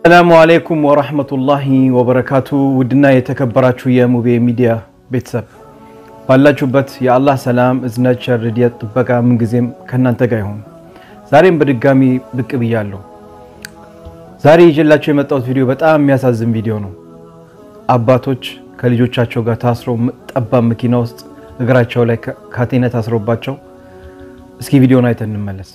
ሰላሙ አሌይኩም ወራህመቱላሂ ወበረካቱ። ውድና የተከበራችሁ የሙቤ ሚዲያ ቤተሰብ ባላችሁበት የአላህ ሰላም እዝነት፣ ቸር፣ ርድኤት፣ ጥበቃ ምንጊዜም ከእናንተ ጋር ይሁን። ዛሬም በድጋሚ ብቅ ብያለሁ። ዛሬ ይዤላቸው የመጣሁት ቪዲዮ በጣም የሚያሳዝን ቪዲዮ ነው። አባቶች ከልጆቻቸው ጋር ታስረው ጠባብ መኪና ውስጥ እግራቸው ላይ ካቴና ታስሮባቸው፣ እስኪ ቪዲዮን አይተን እንመለስ።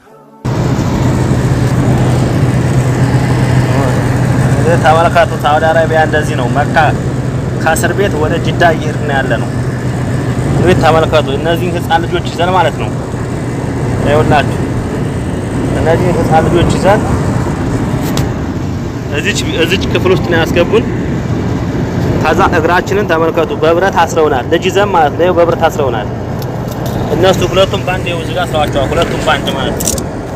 ተመልከቱ። ሳውዲ አረቢያ እንደዚህ ነው። መካ ከእስር ቤት ወደ ጅዳ እየሄድን ያለ ነው። እንግዲህ ተመልከቱ። እነዚህን ህፃን ልጆች ይዘን ማለት ነው። ይኸውላችሁ እነዚህን ህፃን ልጆች ይዘን እዚች እዚች ክፍል ውስጥ ነው ያስገቡን። ከዛ እግራችንን ተመልከቱ፣ በብረት አስረውናል። ልጅ ይዘን ማለት ነው። በብረት አስረውናል። እነሱ ሁለቱም ባንድ ይኸው እዚህ ጋር አስረዋቸዋል። ሁለቱም ባንድ ማለት ነው።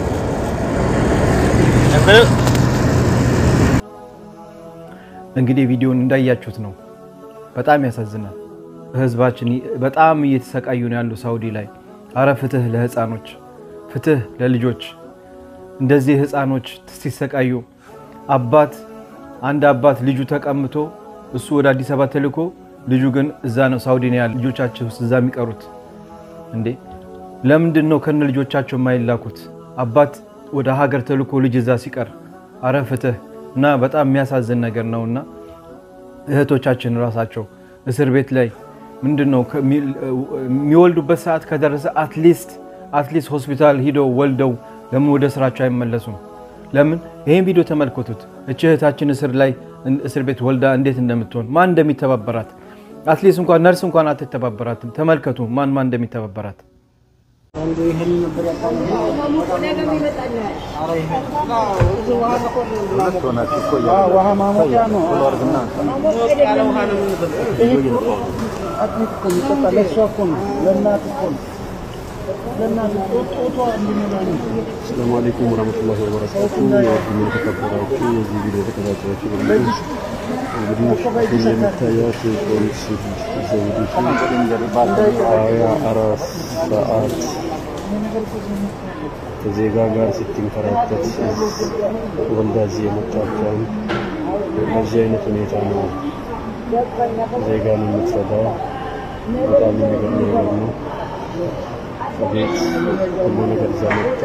እንግዲህ ቪዲዮን እንዳያችሁት ነው። በጣም ያሳዝናል። ህዝባችን በጣም እየተሰቃዩ ነው ያሉ ሳውዲ ላይ። አረ ፍትህ ለህፃኖች፣ ፍትህ ለልጆች። እንደዚህ ህፃኖች ሲሰቃዩ አባት አንድ አባት ልጁ ተቀምቶ እሱ ወደ አዲስ አበባ ተልኮ ልጁ ግን እዛ ነው ሳውዲ ነው ያለ ልጆቻቸው እዛ የሚቀሩት እንዴ? ለምንድን ነው ከነ ልጆቻቸው የማይላኩት? አባት ወደ ሀገር ተልኮ ልጅ እዛ ሲቀር፣ አረ ፍትህ እና በጣም የሚያሳዝን ነገር ነው። እና እህቶቻችን ራሳቸው እስር ቤት ላይ ምንድን ነው የሚወልዱበት ሰዓት ከደረሰ አትሊስት አትሊስት ሆስፒታል ሂደው ወልደው ለምን ወደ ስራቸው አይመለሱም? ለምን ይህን ቪዲዮ ተመልከቱት። እች እህታችን እስር ላይ እስር ቤት ወልዳ እንዴት እንደምትሆን ማን እንደሚተባበራት አትሊስት እንኳን ነርስ እንኳን አትተባበራትም። ተመልከቱ ማን ማን እንደሚተባበራት ሰላሙ አለይኩም ወራህመቱላሂ ወበረካቱ። የተከበራችሁ የዚህ ቪዲዮ ተከታታዮች እንግዲህ እንደሚታያት የፖሊስ ዘውዲቱ ሀያ አራት ሰዓት ከዜጋ ጋር ስትንከራተት ወልዳ እዚህ የመጣችውን በዚህ አይነት ሁኔታ ነው ዜጋን የምትረዳው። በጣም የሚገርም ነገር ነው። ቤት ሁሉ ነገር እዛ መጣ።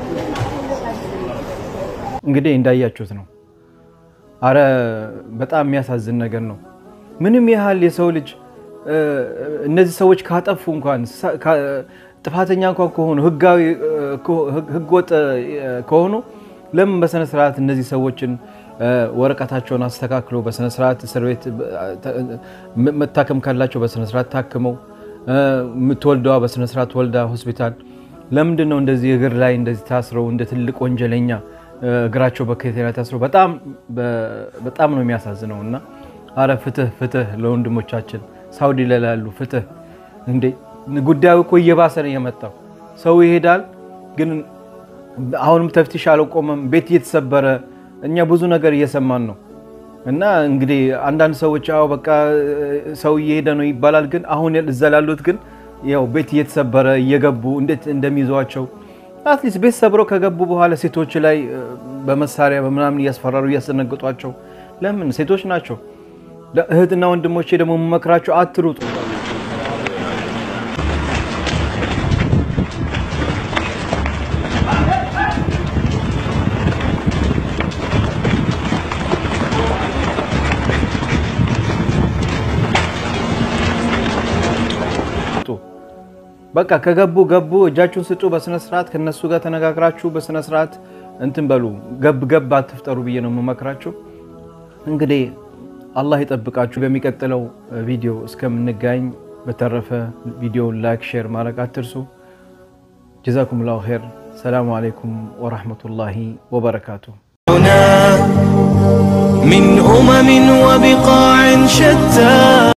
እንግዲህ እንዳያችሁት ነው። አረ በጣም የሚያሳዝን ነገር ነው። ምንም ያህል የሰው ልጅ እነዚህ ሰዎች ካጠፉ እንኳን ጥፋተኛ እንኳን ከሆኑ ህጋዊ ህገወጥ ከሆኑ ለምን በስነ ስርዓት እነዚህ ሰዎችን ወረቀታቸውን አስተካክሎ በስነ ስርዓት እስር ቤት መታከም ካላቸው በስነ ስርዓት ታክመው የምትወልደዋ በስነ ስርዓት ወልዳ ሆስፒታል። ለምንድን ነው እንደዚህ እግር ላይ እንደዚህ ታስረው እንደ ትልቅ ወንጀለኛ እግራቸው በካቴና ታስረው? በጣም ነው የሚያሳዝነው። እና አረ ፍትህ ፍትህ ለወንድሞቻችን ሳውዲ ላይ ላሉ ፍትህ። እንዴ ጉዳዩ እኮ እየባሰ ነው የመጣው። ሰው ይሄዳል፣ ግን አሁንም ተፍቲሽ አልቆመም። ቤት እየተሰበረ እኛ ብዙ ነገር እየሰማን ነው። እና እንግዲህ አንዳንድ ሰዎች አዎ በቃ ሰው እየሄደ ነው ይባላል። ግን አሁን እዛ ላሉት ግን ያው ቤት እየተሰበረ እየገቡ እንዴት እንደሚይዟቸው አትሊስት ቤት ሰብረው ከገቡ በኋላ ሴቶች ላይ በመሳሪያ በምናምን እያስፈራሩ እያስደነግጧቸው። ለምን ሴቶች ናቸው። እህትና ወንድሞቼ ደግሞ የምመክራቸው አትሩጡ። በቃ ከገቡ ገቡ፣ እጃችሁን ስጡ በስነ ስርዓት ከነሱ ጋር ተነጋግራችሁ በስነ ስርዓት እንትን በሉ። ገብ ገብ አትፍጠሩ ብዬ ነው የምመክራችሁ። እንግዲህ አላህ ይጠብቃችሁ። በሚቀጥለው ቪዲዮ እስከምንገናኝ፣ በተረፈ ቪዲዮውን ላይክ፣ ሼር ማድረግ አትርሱ። ጀዛኩም ላሁ ኸይር። ሰላሙ አለይኩም ወራህመቱላሂ ወበረካቱ። من أمم وبقاع شتى